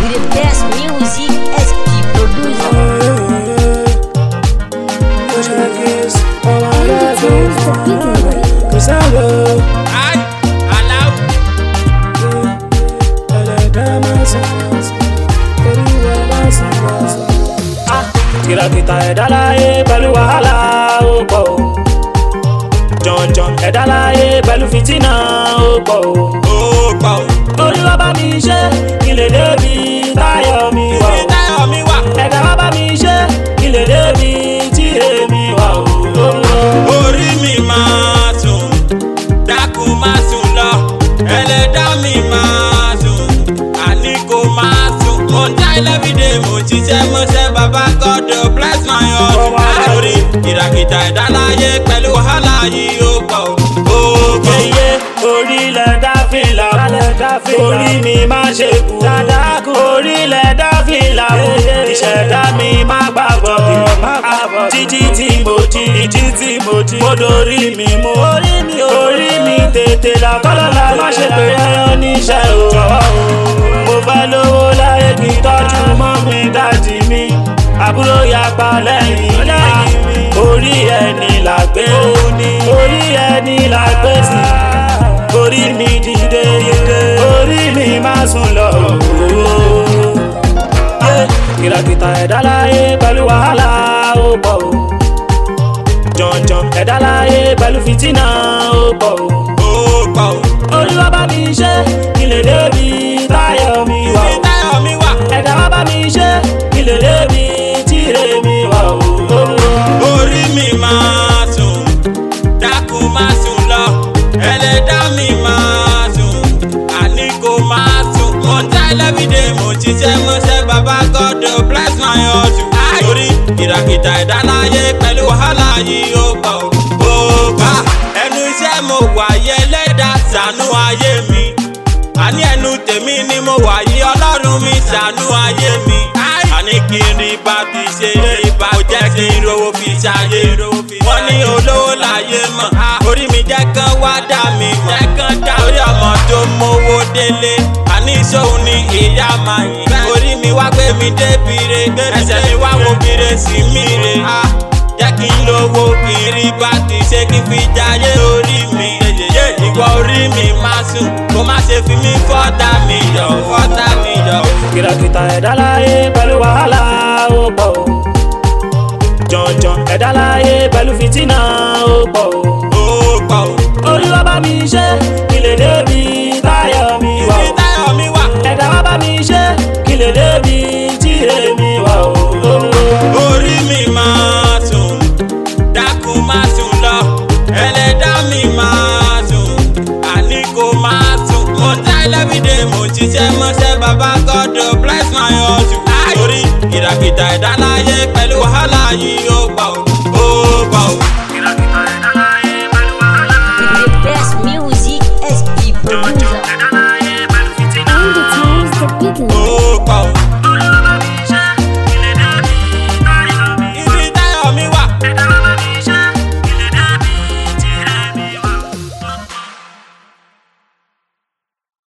with the best music SP producer. Ai, aláwọ̀. kìràkìtà ẹ̀dá láyé pẹ̀lú wàhálà ó pọ̀ o jọ̀njọ̀n ẹ̀dá láyé pẹ̀lú fìtínà ó pọ̀ o. Ó pa ò. olúwa bá mi ṣe kí lè débi táyọ̀ mi wà Ibi o. táyọ̀ mi wà. ẹ̀dá wá bá mi ṣe kí lè débi tí èmi wà o. Orí mi máa sùn, dákun má sùn lọ. Ẹlẹ́dá mi máa sùn, àní kò máa sùn. Mo ń dá everyday, mo ń ṣiṣẹ́ mọ́ṣẹ́, bàbá God oh, bless my heart. Àtòrí ìràkìtà ẹ̀dá láyé pẹ̀lú wàhálà yìí ó pọ̀ ó. Ó pọ̀ ó. Yeye orílẹ̀ dáfìlà orí mi má ṣe kú orílẹ̀ dáfìlà ìṣẹ̀dá mi má gbàgbọ́ títí tí mo jí títí tí mo jí mo dorí mi mú orí mi tètè là kọ́lọ́lá má ṣe pé ẹyọ níṣẹ́ o jọ̀wọ́ o mo fẹ́ lówó láyé kí n tọ́jú mọ́ mi dájì mi àbúrò yapa lẹ́yìn mi orí ẹni là gbé orí ẹni là gbé sí orí mi dìde orí mi má sùn lọ. kìràkìtà ẹ̀dá láyé pẹ̀lú wàhálà ó pọ̀ o jọ̀njọ̀n ẹ̀dá láyé pẹ̀lú fìtínà ó pọ̀ o. Ó pọ̀ ó. olúwa bá mi ṣe kí lè débi táyọ̀ mi wà Ibi o. táyọ̀ mi wà. ẹ̀dá wá bá mi ṣe kí lè débi tíre mi wà o. orí mi máa sùn dákun má sùn lọ ẹlẹ́dá mi máa sùn àní kò máa sùn mo ń dá everyday mo ń ṣiṣẹ́ mọ́ṣẹ́ bàbá God oh, bless my hustle torí ìràkìtà ẹ̀dá láyé pẹ̀lú wàhálà yìí ó pọ̀ ó bá ẹnu iṣẹ́ mo wà yẹ lẹ́dá ṣàánú ayé mi àní ẹnu tèmi ni mo wà yí ọlọ́run mi ṣàánú ayé mi. àní kí n rí bá ti ṣe rí bá kò jẹ́ kí n rówó fi ṣayé. wọ́n ní olówó láyé mọ̀ orí mi jẹ́ kán wá dá mi mọ̀. orí ọmọ tó mówó délé àní ìṣòwò ni ìyá máa yìn. orí mi wá gbé mi débi re ẹsẹ̀ mi wá wo bire sí mi re. jẹ́ kí n lówó kí n rí bá ti ṣe kí n fi jayé orí mi. ìwọ orí mi máa sùn kó má ṣe fi mí fọ́tà mi yọ fọ́tà mi yọ. kìràkìtà ẹ̀dá láyé pẹ̀lú wàhálà ó pọ̀ o jọ̀njọ̀n ẹ̀dá láyé pẹ̀lú fìtínà ó pọ̀ o. ó pọ̀ ó. olúwa bá mi ṣe kí lè débi táyọ̀ mi wà ibi o. táyọ̀ mi wà. ẹ̀dá wá bá mi ṣe kí lè débi tíre mi wà o. orí mi máa sùn dákun má sùn lọ ẹlẹ́dá mi máa sùn àní kò máa sùn mo ń dá everyday mo ń ṣiṣẹ́ mọ́ṣẹ́ bàbá God oh, bless my hustle torí ìràkìtà ẹ̀dá láyé pẹ̀lú wàhálà yìí ó pọ̀ ó.